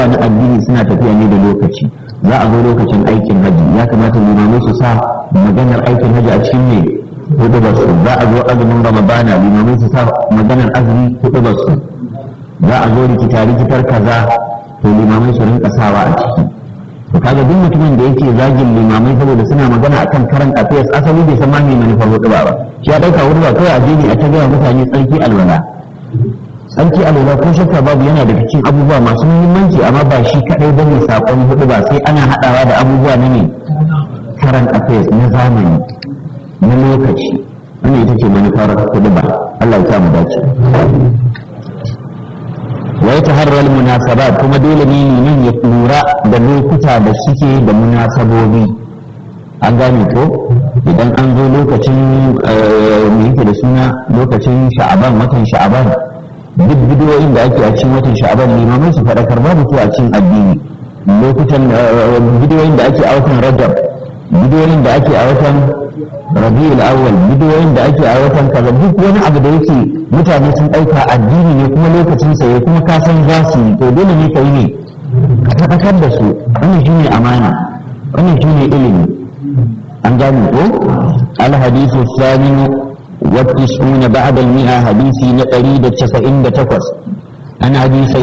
na addini suna tafiya ne da lokaci za a zo lokacin aikin haji ya kamata limamai su sa maganar aikin haji a cikin ne hudu ba su za a zo azumin ramadana limamai su sa maganar azumi hudu ba su za a zo rikita rikitar kaza to limamai su rinka sawa a ciki to kaga duk mutumin da yake zagin limamai saboda suna magana akan karan affairs asali bai san ma me manufar hudu ba ba shi ya dauka hudu ba kawai addini a ta gaya mutane tsarki alwala tsarki alwala ko shakka babu yana daga cikin abubuwa masu muhimmanci amma ba shi kadai bane sakon hudu ba sai ana hadawa da abubuwa na ne karan affairs na zamani na lokaci wannan ita ce manufar hudu ba Allah ya sa mu dace wa ya taharral munasabat kuma dole ne liman ya lura da lokuta da suke da munasabobi an gane ko idan an zo lokacin mu yake da suna lokacin sha'aban watan sha'aban duk bidiyoyin da ake a cikin watan sha'aban limamai su faɗakar babu su a cikin addini lokutan bidiyoyin da ake a watan rajab bidiyoyin da ake a watan rabiul awwal bidiyoyin da ake a watan kaza duk wani abu da yake mutane sun ɗauka addini ne kuma lokacin sa ya kuma ka san za su yi to dole ne ka yi ne ka tabbatar da su wannan shine amana wannan shine ilimi an gane ko al hadithu thani wa tis'una ba'da al mi'a hadisi na 198 an hadisi